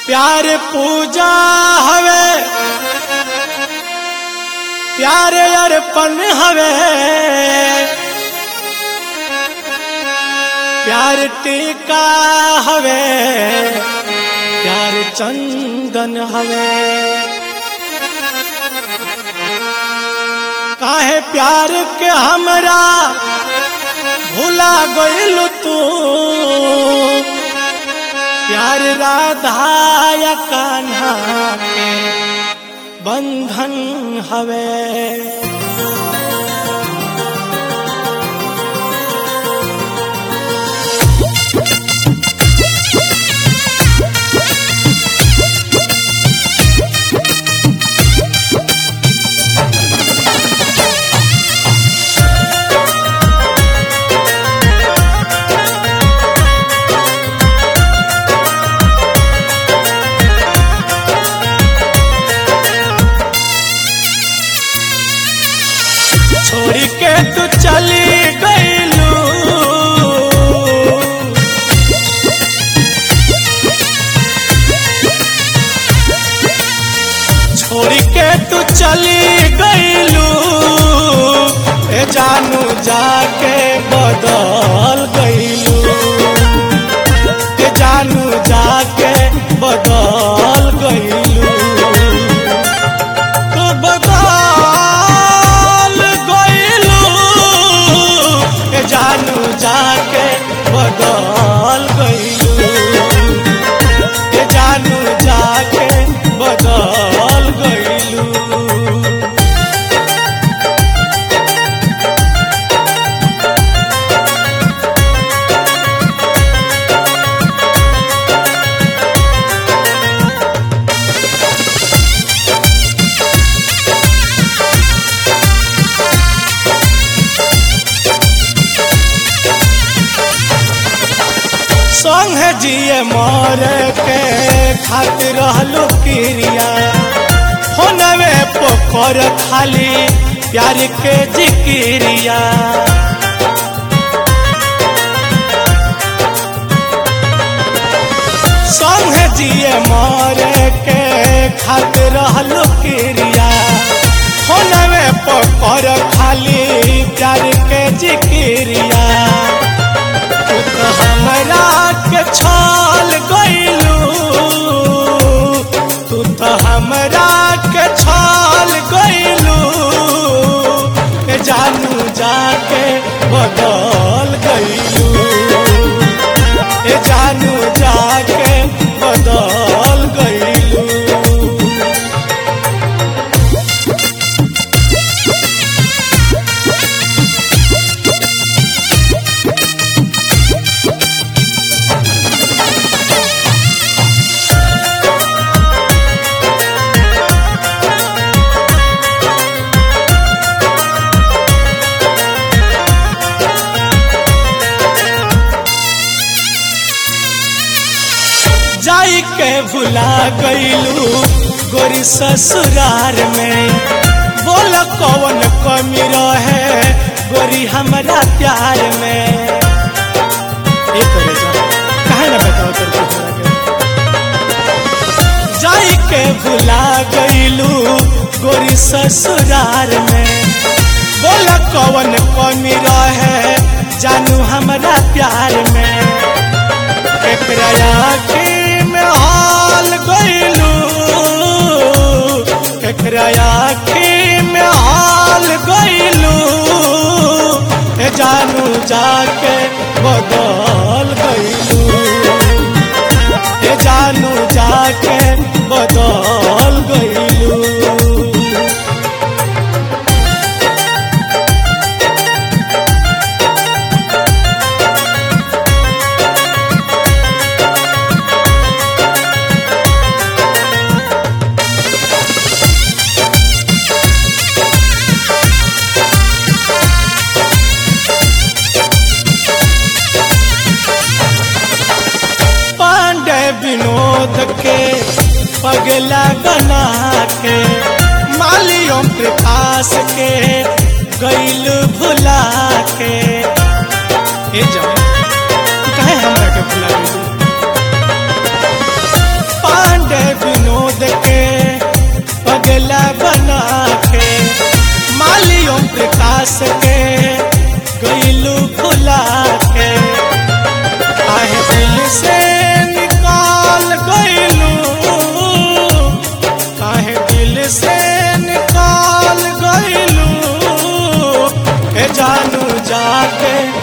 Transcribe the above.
प्यार पूजा हवे प्यार अर्पण हवे प्यार टीका हवे प्यार चंदन हवे काहे प्यार के हमरा भूला गइल तू प्यार राधा या कान्हा के बंधन हवे छोड़ के तू चली गईलू छोड़ के तू चली गईलू ए जानू जाके बदल गईलू ए जानू जाके बदल गईलू तू बदल गईलू ए जानू जाके बदल गईलू ए जानू जाके बदल गईलू संग जिए मर के खातिर रहलू क्रिया होनवे पोखर खाली प्यार के जिक्रिया संग जिए मर के खातिर रहलू क्रिया होनवे पोखर खाली प्यार के जिक्रिया तू तो हमरा के छाल गईलू तू तो हमरा के छाल गईलू ए जानू जाके बदल गईलू ए जानू जाके बदल गईलू जाई के भुला गईलू गोरी ससुरार में बोल कौन कमी रहे गोरी हमारा प्यार में एक करे जा काहे ना बताओ तेरे को हमरा के जाई के भुला गईलू गोरी ससुरार में बोल कौन कमी रहे जानू हमारा प्यार में एकरा आँखी में हाल गईलू एकरा आँखी में हाल गईलू ए जानू जाके बदल गईलू ए जानू जाके बदल गईलू पांडे विनोद के पगला बना के मालियों प्रकाश के गैल भुला के ए जाए काहे हमरा के भुला गइल के